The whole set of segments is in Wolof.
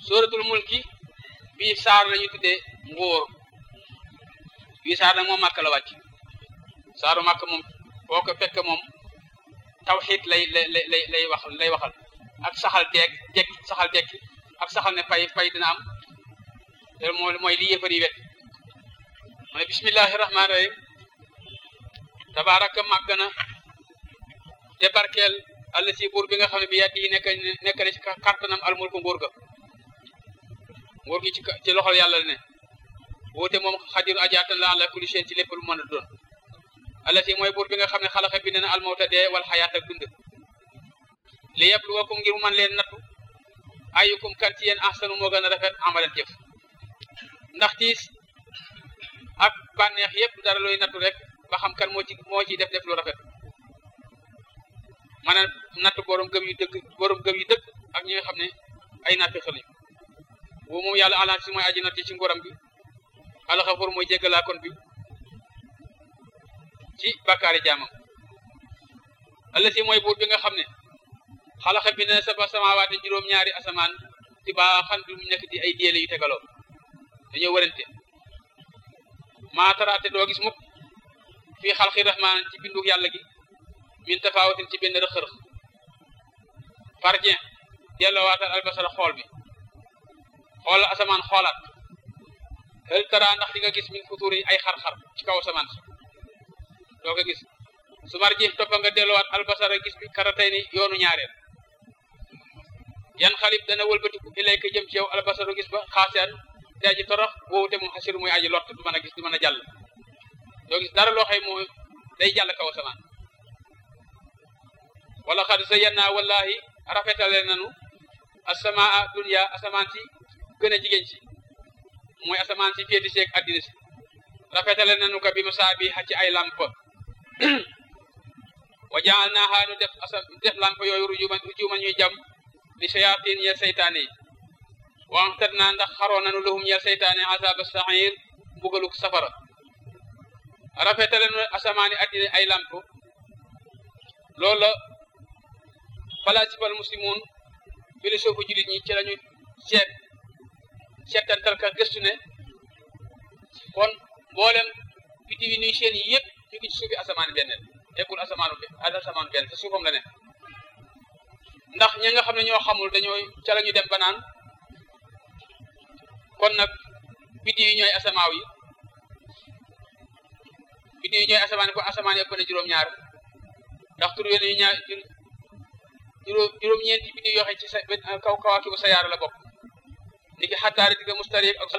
suratul mulki bii saar lañu tuddee nguur bii saar nag moom màkk la wàcc saaru màkk moom boo ko fekk moom tawxiid lay lay lay lay wax lay waxal ak saxal deeg dekk saxal dekk ak saxal ne pay pay dina am te moo mooy li yëfar yi wet mu ne bismillahi rahmaani rahim tabaraka màgg na te barkeel àll si buur bi nga xam ne bi yàddi yi nekk nekk na ci kàttanam almul ko nguur ga nguur gi ci ci loxol yàlla ne woote moom xadiru ajaatan la ala kulli shay ci lépp lu mën a doon àll si mooy buur bi nga xam ne xalaxa bi ne na almawta dee wal xayaat ak dund li yabluwakum ngir man leen nattu ayukum kan ci yéen ahsanu moo gën a rafet amalan jëf ndax tiis ak bànneex yëpp dara looy nattu rek ba xam kan moo ci moo ciy def def lu rafet maanaam nattu borom gëm yu dëgg borom gëm yu dëgg ak ñi nga xam ne ay natti xel lañu bu moom yàlla alaan si mooy aji natti ci ngoram bi alxafor mooy jéggalaa kon bi ci bàkkaari jaamam alla si mooy buur bi nga xam ne xalaxa bi ne saba samawaate juróom-ñaari asamaan ti baa xan bi mu nekk di ay déele yu tegaloo dañoo wërante maa taraate doo gis mukk fii xalqi rahmaan ci bindu yàlla gi min tafaawatin ci benn rëx-rëx fardien dellowaatal albasara xool bi xool asamaan xoolaat hël tara ndax di nga gis min futuur yi ay xar-xar ci kaw asamaan si doo ko gis su mar ji toppa nga dellowaat albasara gis bi karatay ni yoonu ñaareel yan xalib dana wëlbatiku ilayka jëm ci yow albasaru gis ba xaasiyaan te aji torox woowu te moom xasiru muy aji lott du mën a gis du mën a jàll doo gis dara loo xëy moo day jàll kaw asamaan wala xad zayyana wallahi rafetale nanu asamaa dunya asamaan si gën a jigéen si mooy asamaan si féeti seeg addina si rafetale nanu ko bi masaabi ci ay lamp wa jaalnaaha nu def asa def lamp yooyu rujuman rujuman ñuy jam li shayatin ñeel seytaane yi waxtat naa ndax xaroo nanu lahum ñeel seytaane azaba saxir mbugaluk safara rafetale nu asamaani addina ay lamp loolu la falaasifal muslimun philosophe jullit ñi ci lañu seet seetantal ka gëstu ne kon mboolem biddiw yi nuy seen yi yëpp ñu ngi ci suufi asamaan benn eggul asamaanu asamaan benn te suufam la ne ndax ñi nga xam ne ñoo xamul dañoo ca la ñu dem ba naan kon nag biddiw yi ñooy asamaaw yi biddiw yi ñooy asamaan kon asamaan yëpp na juróom-ñaar ndax tur yooyu ñaar juróom juróom-ñeenti biddiw yoo xam ci sa kaw kawaaki bu sayaara la bokk niki xattaari digga mustariq ak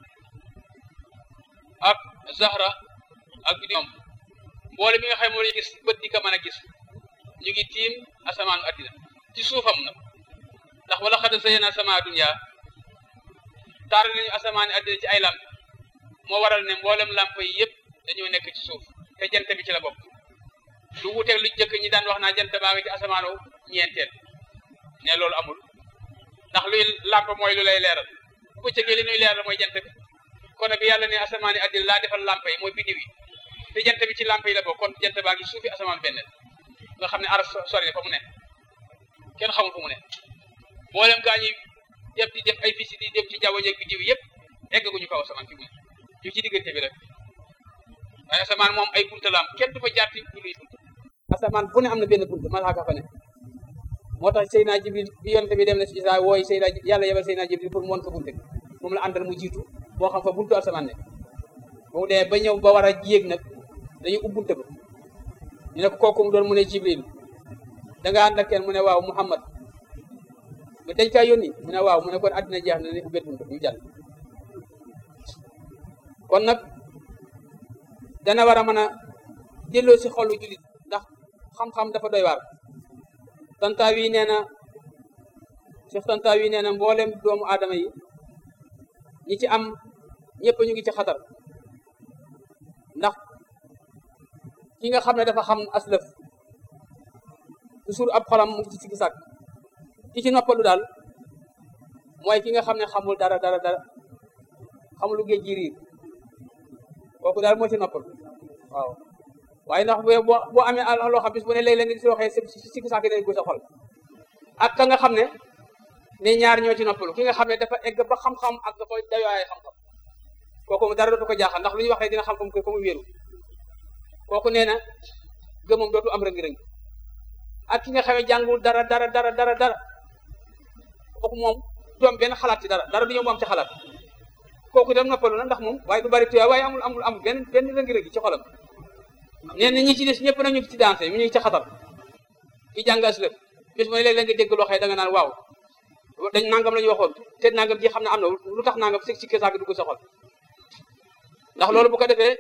ak zahra ak biddiw ñoom mboole mi nga xam moo lay gis bët di ko mën a gis ñu ngi tiim asamaanu addina ci suufam nag ndax wala xada zayyana sama dunya taar nañu asamaani addina ci ay lamp moo waral ne mboolem lamp yi yëpp dañoo nekk ci suuf te jant bi ci la bokk lu wuteeg lu jëkk ñi daan wax naa jant baa ngi ci asamaanu ñeenteel ne loolu amul ndax luy lamp mooy lu lay leeral bu ko cëgee li nuy leeral mooy jant bi kon bi yàlla ne asamaani addina laa defal lamp yi mooy biddiw yi te jant bi ci lamp yi la bokk kon jant baa ngi suufi asamaan benn nga xam ne aras sori na fa mu ne kenn xamul fu mu ne mboolem gaa ñi def di def ay visite yi dem ci jaww jeeg biddiw yëpp eggaguñu kaw asamaan fi mu ne ñu ci diggante bi rek waaye asamaan moom ay bunta la am kenn du fa jaar ci luy bunta asamaan bu ne am na benn bunta malaaka fa ne moo tax Seydina Jibril bi yonte bi dem na si Isaa wooy Seydina yàlla yebal Seydina Jibril pour mu won ko bunta bi moom la àndal mu jiitu boo xam fa buntu asamaan ne bu mu dee ba ñëw ba war a yéeg nag dañuy ub bunta ba ñu ne ko kooku mu doon mu ne Jibril da nga ànd ak kenn mu ne waaw Muhammad mu dañ kaa yónni mu ne waaw mu ne kon àddina jeex na ne ubbet bunta ñu jàll kon nag dana war a mën a delloo si xolu jullit ndax xam-xam dafa doy waar tantaa wi nee na Cheikh tantaa wi nee na mboolem doomu aadama yi ñi ci am ñëpp ñu ngi ci xatar ndax ki nga xam ne dafa xam aslëf toujours ab xolam mu ngi ci sikki sàkk ki ci noppalu daal mooy ki nga xam ne xamul dara dara dara xamul lu géej gi riir kooku daal moo ci noppalu waaw waaye ndax boo boo amee loo xam bis bu ne léeg-léeg nga gis loo xëy si sikki sàkk ne gu sa xol ak ka nga xam ne ne ñaar ñoo ci noppalu ki nga xam ne dafa egg ba xam-xam ak dafa dayooyaay xam-xam kooku mu dara dootu ko jaaxal ndax lu ñuy wax rek dina xam ko ko mu wéeru kooku nee na gëmam dootu am rëng-rëng ak ki nga xamee jàngul dara dara dara dara dara kooku moom du am benn xalaat ci dara dara du ñëw mu am ci xalaat kooku dem noppalu na ndax moom waaye du bari tuyaa waaye amul amul amul benn benn rëng-rëng ci xolam nee na ñi ci des ñëpp nañu ci dansé ñu ngi ci xatar ki jàng aslëf bis mooy léeg-léeg nga dégg loo xëy da nga naan waaw dañ nangam la ñu waxoon te nangam ji xam ne am na lu tax nangam si si kesaag dugg sa xol ndax loolu bu ko defee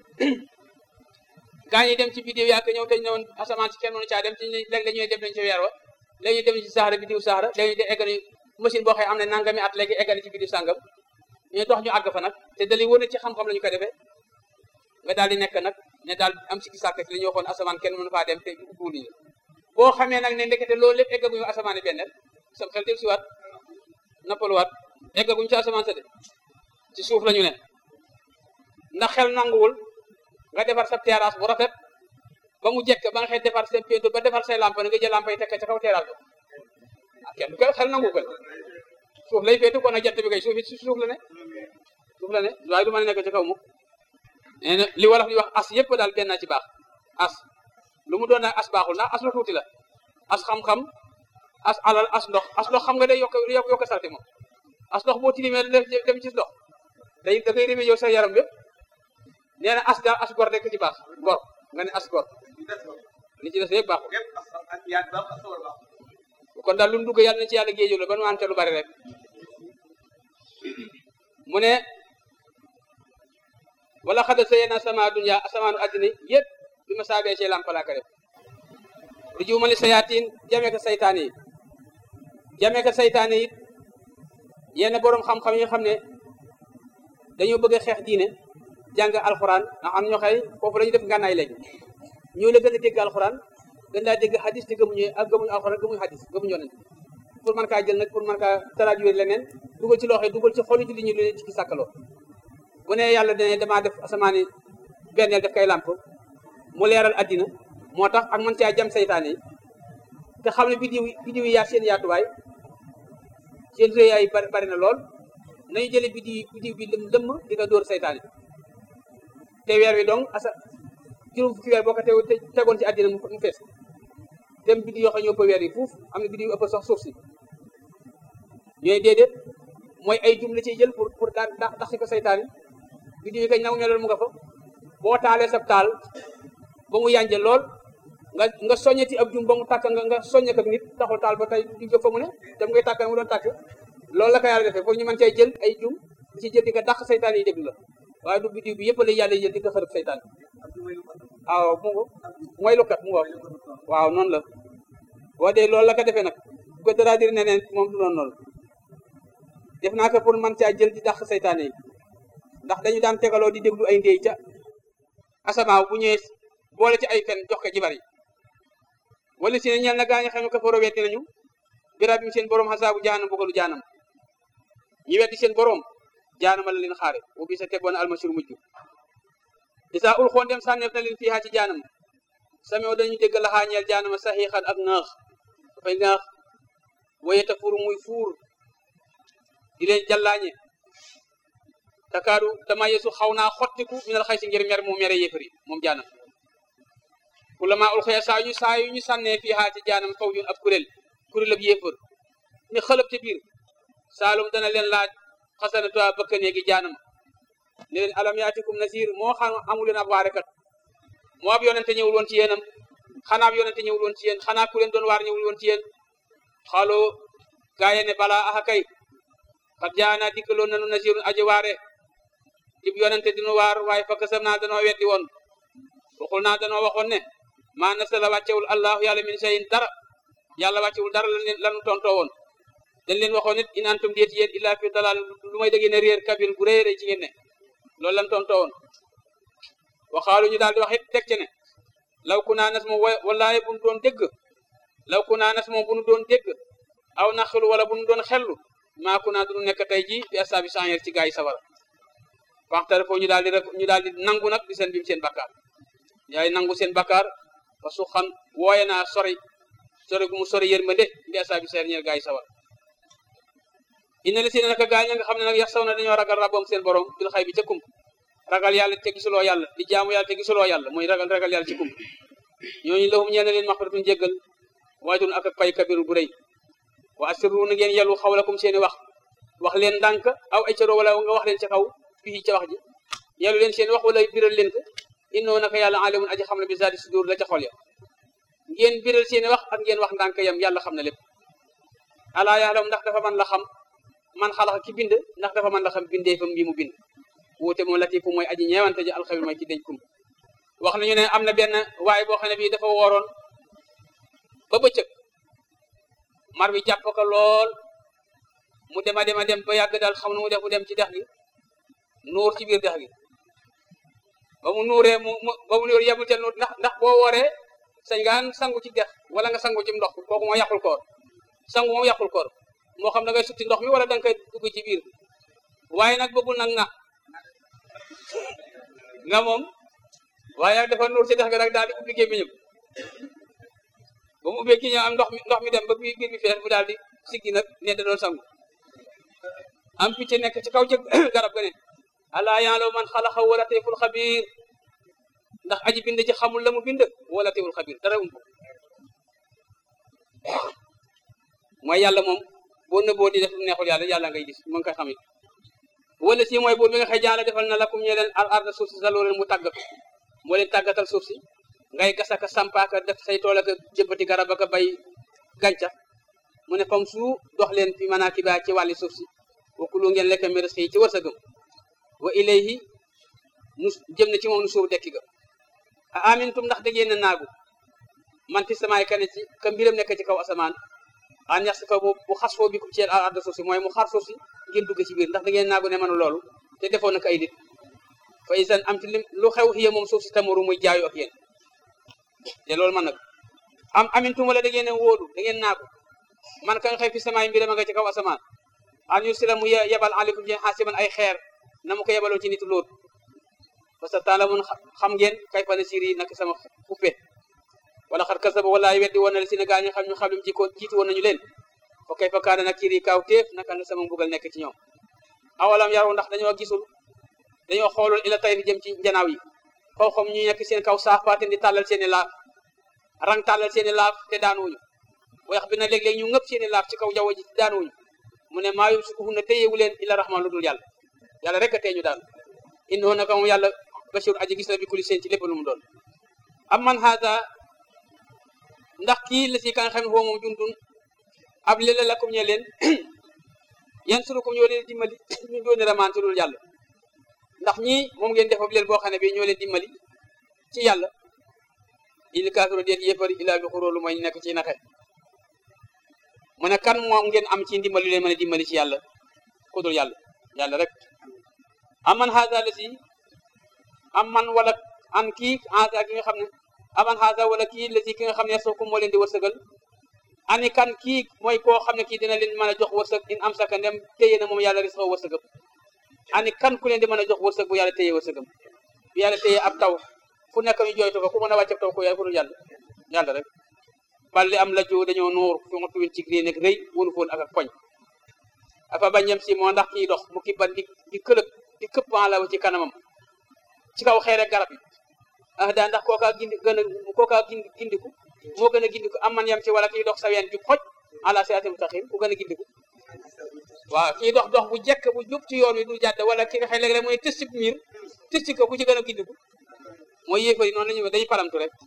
gaa ñi dem ci biddiw yaa ñëw te ñëwoon asamaan si kenn mënu caa dem ci léeg la ñuy dem nañ ci weer wa léegi ñu dem ci saxara biddiw saxara léegi ñu de eggali machine boo xëy am na nangami at léegi eggali ci biddiw sàngam ñu dox ñu àgg fa nag te dali wone ci xam-xam la ñu ko defee nga daal di nekk nag ne daal am si sàkk ci li ñu waxoon asamaan kenn mënu faa dem te ubbuwul ñu boo xamee nag ne ndekete loolu lépp eggaguñu asamaan benn sam xel del si waat nappaluwaat eggaguñu ci asamaan sa de ci suuf la ñu ne ndax xel nanguwul nga defar sa terrasse bu rafet ba mu jekk ba nga xëy defar seen peinture ba defar say lampe nga jël lampe yi tekk ca kaw terrasse ba ah kenn du ko xel nangu ko suuf lay féetu kon nag jant bi kay suuf it suuf la ne suuf la ne waaye du mën a nekk ci kaw mukk nee na li wolof di wax as yëpp daal benn ci baax as lu mu doon nag as baaxul ndax as la tuuti la as xam-xam as alal as ndox as ndox xam nga day yokk yokk salte moom as ndox boo tilimee dem ci ndox day da ngay rémé yow sa yaram bépp nee na as daal as gor rek ci baax gor nga ne as gor li ci des yëpp baaxul kon daal lu mu dugg yàlla na ci yàlla géejul la ba nu ante lu bari rek mu ne wala xada sayena sama dunya asamaanu addina yëpp bi ma saabee ci lampalaaka def lu jiwmali sayaatiin jamee ko saytaan yi jamee ko saytaan yi yenn boroom xam-xam yi nga xam ne dañoo bëgg a xeex diine jàng alxuraan ndax am ñoo xëy foofu la ñu def ngànnaay léegi ñoo la gën a dégg alxuraan gën laa dégg xadis te gëmuñu ak gëmuñu alxuraan gëmuñu xadis gëmuñu yonent pour mën kaa jël nag pour mën kaa traduire leneen dugal ci loxo dugal ci xolu julli ñu lu leen ci sàkkaloo bu ne yàlla dane damaa def asamaani benneel def kay làmp mu leeral addina moo tax ak mën caa jam saytaane yi te xam ne bidiw bidiw yi yaa seen yaatuwaay seen réyaay yi bari bari na lool nañu jële bidiw bidiw bi lëm lëmm di nga dóor saytaane te weer wi donc asa juróom fukki weer boo ko tew tegoon ci àddina mu fees dem bidiw yoo xam ñoo ëpp weer yi fuuf am na bidiw yu ëpp sax suuf si ñooy déedéet mooy ay jum la ciy jël pour pour daan dax si ko saytaane bidiw yi kañ nangu ñoo loolu mu nga fa boo taalee sab taal ba mu yànje lool nga nga soññeti ab jum ba mu tàkk nga nga soññe ko nit taxul taal ba tey di nga fa mu ne dem ngay tàkk mu doon tàkk loolu la ko yàlla defee pour ñu mën cay jël ay jum di ci jël di ko dàq saytaan yi déglu la waaye du bidiw bi yëpp la yàlla jël di ko xërëb saytaan waaw mu ngo mooy lukkat mu ngo waaw noonu la boo dee loolu la ko defee nag bu ko dara dir neneen moom du doon noonu def naa ko pour mën caa jël di dàq saytaan yi ndax dañu daan tegaloo di déglu ay ndéy ca asamaaw bu ñëwee boole ci ay fen jox ko jibar yi wala si ne ñeel na gaa ñi xam ne ko faro wetti nañu birab bi seen borom xasaabu jaanam bëggalu jaanam ñi wetti seen borom jaanama la leen xaare bu bi sa tegoon almasur mujj isa ul xoon dem sànneef na leen fiihaa ci jaanam samew dañu dégg laxaa ñeel jaanama saxiixan ak ŋaax dafay ŋaax wayeta fur muy fuur di leen jàllaañe takaaru dama yeesu xaw naa xottiku minal xay si ngir mer mu mere yéefari moom jaanam kulama ul xëya saa yu saa yu ñu sànnee fii xaa ci jaanam faw ñun ab kuréel kuréel ab yéefar ni xëlëb ca biir saalum dana leen laaj xasanatuwaa bëkkanee gi jaanam ne leen alam yaatikum nasir moo xam amu leen ab waarekat moo ab yonente ñëwul woon ci yéenam xanaa ab yonente ñëwul woon ci yéen xanaa ku leen doon waar ñëwul woon ci yéen xaaloo gaaye ne balaa axa kay xat jaana dikkaloon nanu nasirun aji waare dib yonente dinu waar waaye fakk sam naa danoo weddi woon waxul naa danoo waxoon ne maa nasala wàccewul allahu yàlla min sayin dara yàlla wàccewul dara lan lanu tontoo woon dañ leen waxoon nit in antum déet yéen illaa fi dalal lu may dégg ne réer kabir gu réy rëy ci ngeen ne loolu lan tontoo woon waxaalu ñu daal di wax it teg ci ne law ku naa nas moom wallaaye bu nu doon dégg law ku naa nas moom bu nu doon dégg aw naxlu wala bu nu doon xellu maa ku naa du nekk tey ji fi asaabi sangeer ci gaa yi sawara waxtare foo ñu daal di rek ñu daal di nangu nag di seen bim seen bakkaar yaay nangu seen bakkaar fa su xam wooye naa sori sori gu mu sori yërmande bi asaabi seer ñeel gaa yi sawar inna li si ne naka gaañ nga xam ne nag yax saw na dañoo ragal rabboom seen borom bil xay bi ca kump ragal yàlla te gisuloo yàlla di jaamu yàlla te gisuloo yàlla mooy ragal ragal yàlla ci kump ñooñu lahum ñeena leen maxfiratun jéggal waajurun ak ak pay kabiru bu rëy wa asirru na ngeen yellu xawlakum seeni wax wax leen ndànk aw ay caro wala nga wax leen ca kaw fii ca wax ji yellu leen seen wax wala biral leen ko innoo naka yàlla alimun aji xam ne bi zaati sudur la ca xol ya ngeen biral seeni wax ak ngeen wax ndànk yam yàlla xam na lépp alaa yaalam ndax dafa man la xam man xalax ki bind ndax dafa man la xam bindee fam bi mu bind wuute moom latifu mooy aji ñeewante ji alxabir mooy ki denc kum wax nañu ne am na benn waaye boo xam ne bii dafa wooroon ba bëccëg mar bi jàpp ko lool mu dema dema dem ba yàgg daal xam nu mu def mu dem ci dex gi nuur ci biir dex gi ba mu nuuree mu ba mu nuur yemul ca nuur ndax ndax boo wooree sañ ngaan sangu ci dex wala nga sangu ci ndox kooku moo yàqul koor sangu moom yàqul koor moo xam da ngay sutti ndox mi wala da nga koy dugg ci biir waaye nag bëggul nag nga nga moom waaye nag dafa nuur ci dex ga nag daal di ubbi gémmiñam ba mu ubbee ki ñëw am ndox mi ndox mi dem ba biir biir bi fees mu daal di siggi nag ne da doon sangu am picc nekk ci kaw ci garab ga ne alaa ya'lamu man xalaqa wa latiful xabiir ndax aji bind ci xamul la mu bind wa latiful xabiir dara um ko mooy yàlla moom boo nëbboo di def lu neexul yàlla yàlla ngay gis mu ngi koy xamit wala si mooy buur bi nga xëy jaala defal na lakum ñe leen al arda suuf si sa loo leen mu tàggatu moo leen tàggatal suuf si ngay gasaka sampaaka def say tool ak jëbbati garab ak bay gàncax mu ne fam su dox leen fi manaakiba ci wàlli suuf si wa kulu ngeen lekk mi risqi ci wërsëgam wa ilayhi nu jëm na ci moom nu suuf dekki ga a amintum ndax da ngeen a naagu man fi samaay kane ci ka mbiram nekk ci kaw asamaan an yax si fa bu bu xas foo bi ku ci al arda suuf si mooy mu xar suuf si ngeen dugg ci biir ndax da ngeen naagu ne mënu loolu te defoon na ko ay nit fa isan am ci lim lu xew xiya moom suuf si tamaru muy jaayu ak yéen te loolu man nag am amintum wala da ngeen a wóolu da ngeen naagu man ka nga xëy fi samaay mbiram a nga ci kaw asamaan an yursila mu yebal aleykum ci xaasiban ay xeer na mu ko yebaloon ci nitu lóot parce que taalamun xam ngeen kay fa na siri nak sama xuppe wala xat kasaba walaay weddi woon na la si ne gaa ñu xam ñu xam lim ci ko jiitu woon nañu leen fa kay fa kaana nag kiri kaaw téef naka la sama mbugal nekk ci ñoom awalam yaru ndax dañoo gisul dañoo xoolul ila tay fi jëm ci njanaaw yi xaw xam ñu nekk seen kaw saaf paate di tàllal seeni laaf rang tàllal seeni laaf te daanuwuñu wax bi na léeg-léeg ñu ngëpp seeni laaf ci kaw jaww ji daanuwuñu mu ne maa yumsikuhun na téyewu leen illa rahman lu dul yàlla yàlla rek a tee ñu daal innahu naka moom yàlla bashir aji gis la bi kulli seen ci lépp lu mu doon am man haada ndax kii la si ka nga xam ne foo moom jundun ab lila lakum ñe leen yan surukum ñoo leen dimbali ñu doon ramaan ci dul yàlla ndax ñii moom ngeen def ab leel boo xam ne bi ñoo leen dimbali ci yàlla il kaafiro déet yéefari ilaa bi xuróolu mooy nekk ci naxe mu ne kan moom ngeen am ci ndimbali leen mën a dimbali ci yàlla ku dul yàlla yàlla rek am man haada la si am man wala an kii haada ki nga xam ne aman haada wala kii la si ki nga xam ne sooku moo leen di wërsëgal ani kan kii mooy koo xam ne kii dina leen mën a jox wërsëg in am saka ndem téye na moom yàlla risqa wërsëgam ani kan ku leen di mën a jox wërsëg bu yàlla téye wërsëgam bu yàlla téye ab taw fu nekk ñu jooytu ko ku mën a wàcce taw ko yàlla ku dul yàlla yàlla rek bal li am la joo dañoo nuur fi nga tuwin ci gri nekk rëy wunu foon ak ak poñ afa bañam si moo ndax kii dox mu kibban di di këlëg di këpp la ci kanamam ci kaw xeere garab yi ah daa ndax kookaa gindi gën a kookaa gindi gindiku moo gën a gindiku am man yam ci wala kii dox sa ween jub xoj ala siraatin mustaqim ku gën a gindiku waaw kii dox dox bu jekk bu jub ci yoon wi du jàdd wala ki nga xëy léeg-léeg mooy tës ci miir tës ci ko ku ci gën a gindiku mooy yéefari noonu la ñu dañuy paramtu rek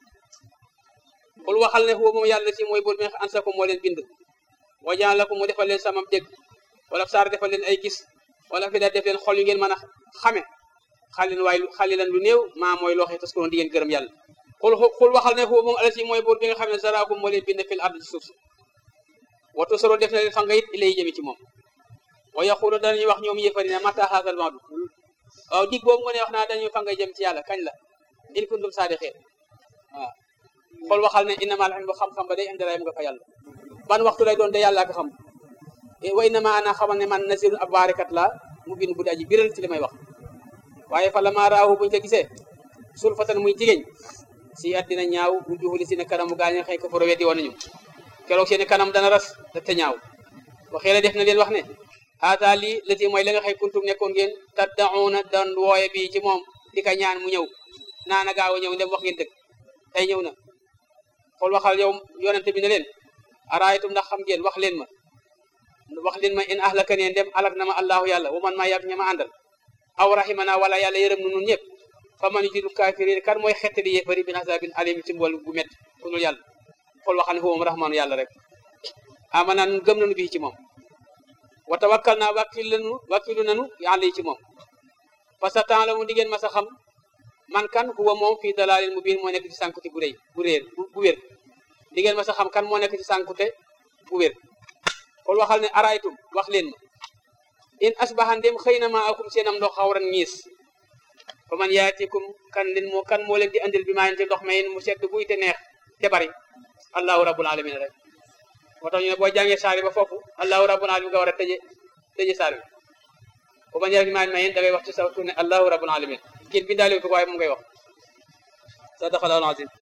xul waxal ne foofu moom yàlla si mooy bul meex ansa ko moo leen bind wajaan la ko mu defal leen samam dégg wala saar defal leen ay gis wala fi da def leen xol yu ngeen mën a xame xalin waaye xalilan lu néew maa mooy loo xee tas ko di ngeen gërëm yàlla xul xul waxal ne foofu moom ala si mooy buur bi nga xam ne zaraakum moo leen bind fil ard ci suuf si watu soro def na leen fa nga it ilay jëmi ci moom wa yaqulu danañuy wax ñoom yëfari ne mata haasal maadu waaw dig boobu nga ne wax naa dañuy fa nga jëm ci yàlla kañ la in kuntum saadiqin waaw xool waxal ne innamal ilmu xam-xam ba day indi rayam nga fa yàlla ban waxtu lay doon de yàlla ko xam wa innama ana xamal ne man nasirun ab baarikat la mu bind bu di aji biral ci li may wax waaye fa la maa raahu buñ ko gisee sul fatan muy jigéen si at dina ñaaw bu juxuli si ne kanamu gaañe xëy ko foro weddi woon nañu keroog seeni kanam dana ras te te ñaaw waxee la def na leen wax ne haata lii lati mooy la nga xëy kuntum nekkoon ngeen taddauna dan wooye bii ci moom di ka ñaan mu ñëw naana gaaw a ñëw ndem wax ngeen dëgg tey ñëw na xool waxal yow yonente bi ne leen araaytum ndax xam ngeen wax leen ma wax leen ma in ahlaka ne ndem alak na ma allahu yàlla wa man maa yàgg ña ma àndal aw rahimana wala yàlla yërëm nu nun ñëpp fa man yujidu kafirin kan mooy xettali yéefari bin azabin alim ci mbool bu métti ku dul yàlla xool waxal ne huwa rahmaanu yàlla rek amana nun gëm nañu bii ci moom wa tawakkal naa wàkkil lanu wàkkilu nanu yàlla yi ci moom parce que temps la mu di ngeen mas a xam man kan huwa moom fii dalaalin mu biin moo nekk ci sànkute bu rëy bu réer bu wér di ngeen mas a xam kan moo nekk ci sànkute bu wér kon waxal ne araytum wax leen ma in asbaha ndem xëy na maa akum seenam ndox xawran ñiis fa man yaatikum kan leen moo kan moo leen di andil bi maa yente ndox ma yéen mu sedd buy te neex te bari allahu rabbul alamin rek moo tax ñu ne boo jàngee saari ba foofu allahu rabbul alamin nga war a tëje tëje saar bi bu ma ñëwee maa ma yéen da ngay wax ci sa tourné allahu rabbul alamin kiin bindaale ko waaye moom ngay wax sadaqallahu alazim